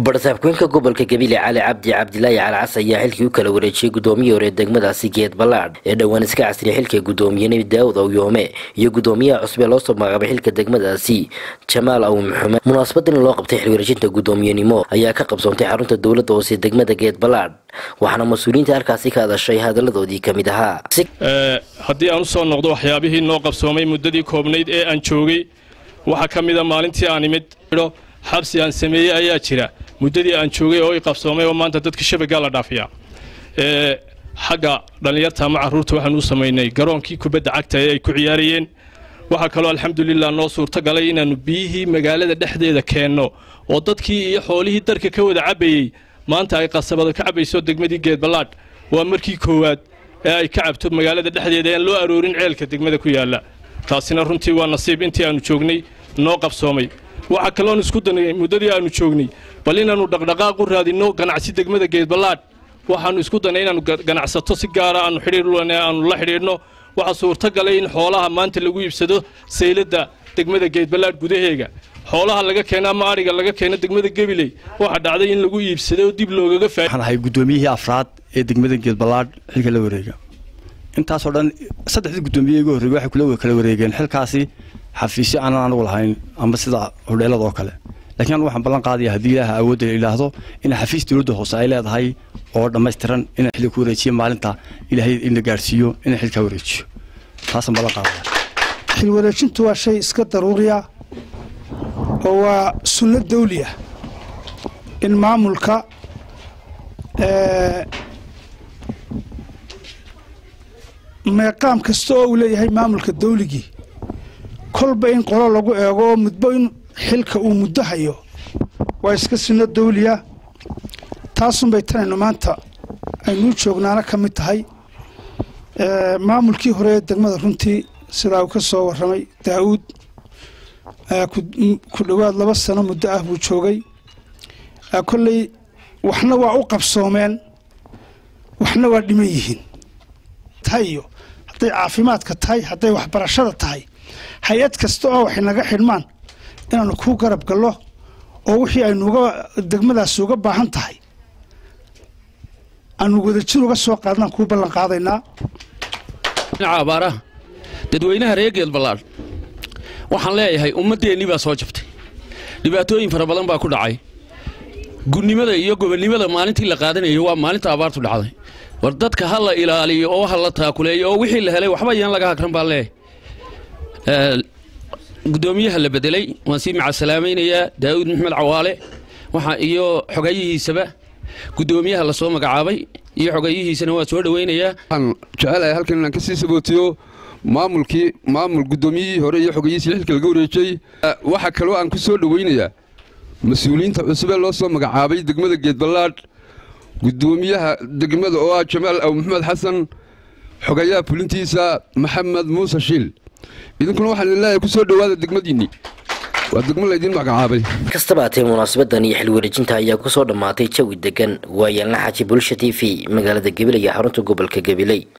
barsaabkooyinka gobolka gabiley cali cabdi cabdilaahi cali cas ayaa xilkii u kala wareejiyey gudoomiyii hore degmadaasi geed ballaadh ee dhowaan iska casriya xilka gudoomiyene daawud awyoome iyo gudoomiyaha cusub ee loosoo magacaabay xilka degmadaasi jamaal aw maxumed munaasabadan loo qabtay xilwareejinta gudoomiyenimo ayaa ka qabsoontay xarunta dowladda hoose degmada geed ballaadh waxaana mas-uuliyiinta halkaasi ka hadashay hadaladoodii ka mid ahaa haddii aan u soo noqdo waxyaabihii noo qabsoomay muddadii koobnayd ee aan joogay waxaa ka mida maalintii aan imid xabsi aan sameeyey ayaa jira muddadii aan joogay oo i qabsoomay oo maanta dadka shabagaa la dhaafiyaa xagga dhallinyarta ama carruurta waxaan u samaynay garoonkii kubadda cagta ee ay ku ciyaarayeen waxaa kaloo alxamdulilah noo suurto galay inaannu biyihii magaalada dhexdeeda keenno oo dadkii iyo xoolihii darka ka wada cabbayey maanta ay qasabado ka cabbayso degmadii geedballaadh waa markii koowaad ee ay ka cabto magaalada dhexdeeda aan loo aroorin ceelka degmada ku yaalla taasina runtii waa nasiib intii aannu joognay noo qabsoomay waxaa kaloon isku danay muddadii aannu joognay bal inaannu dhaqdhaqaaq u raadinno ganacsi degmada geedballaadh waxaannu isku danay inaannu ganacsato si gaara aannu xidhiirlane aannu la xidhiidhno waxaa suurto galay in xoolaha maanta lagu iibsado sayladda degmada geedballaadh gudaheega xoolaha laga keeno ama adhiga laga keeno degmada gebiley waxaa dhacday in lagu iibsado oo dib loogaga faa waxaan ahay guddoomiyihii afraad ee degmada geedballaadh xilka la wareega intaasoo dhan saddexdii guddoomiye igu horreeyey waxay kula kala wareegeen xilkaasi xafiisyo aanan anagu lahayn ama sida hodheelada oo kale lakiin anu waxaan ballan qaadaya haddii ilaaha awoodda la idhaahdo in xafiis dowladda hoose ay leedahay oo dhammaystiran inaan xilli ku wareejiyo maalinta ilaahay ina gaadhsiiyo inaan xilkaa wareejiyo taasaan ballan qaadaya xil wareejintu waa shay iska daruuriya oo waa sunno dawli ah in maamulka meeqaam kasta oo uu leeyahay maamulka dawligii kolba in qolo lagu eego oo mudbo in xilka uu muddo hayo waa iska sinno dawliya taasunbay tanaynu maanta aynuu joognaana ka mid tahay maamulkii hore ee degmada runtii sidaa uu ka soo warramay daa'uud ku dhowaad laba sano muddo ah buu joogay kolley waxna waa u qabsoomeen waxna waa dhiman yihiin tahay iyo hadday caafimaadka tahay hadday waxbarashada tahay hay-ad kasta oo waxay naga xidhmaan inaannu kuu garab gallo oo wixii aynuga degmadaasi uga baahan tahay aanu wadajir uga soo qaadnaan kuu ballan qaadaynaa dhinaca abaaraha dadweynaha reer geedballaadh waxaan leeyahay ummaddeennii baa soo jabtay dhibaatooyin fara badan baa ku dhacay gunnimada iyo gobonnimada maalintii la qaadanayo waa maalinta abaartu dhacday war dadka ha la ilaaliyo oo ha la taakuleeyo oo wixii la helay waxba yaan laga hagran baan leeyahay gudoomiyaha la bedelay waan sii macasalaamaynayaa daa'uud maxmed cawaale waxa iyo xogayihiisaba gudoomiyaha lasoo magacaabay iyo xogayihiisana waa soo dhoweynayaa waxaan jecelahay halkan inaan ka sii sabootiyo maamulkii maamul guddoomiyihii hore iyo xogayihiisii xilka laga wareejay waxaa kaloo aan ku soo dhoweynayaa mas-uuliyiinta cusub ee loo soo magacaabay degmada geedballaadh gudoomiyaha degmada oo ah jamaal aw maxamed xasan xogayaha fulintiisa maxamed muuse shiil idinkuna waxaan idin leeyahay ku soo dhowaada degmadiinnii waa degmo laydin magacaabay kastaba hatee munaasabadan iyo xil wareejinta ayaa kusoo dhammaatay jawi degan waayaalna xaji bulsha t v magaalada gabiley iyo xarunta gobolka gabiley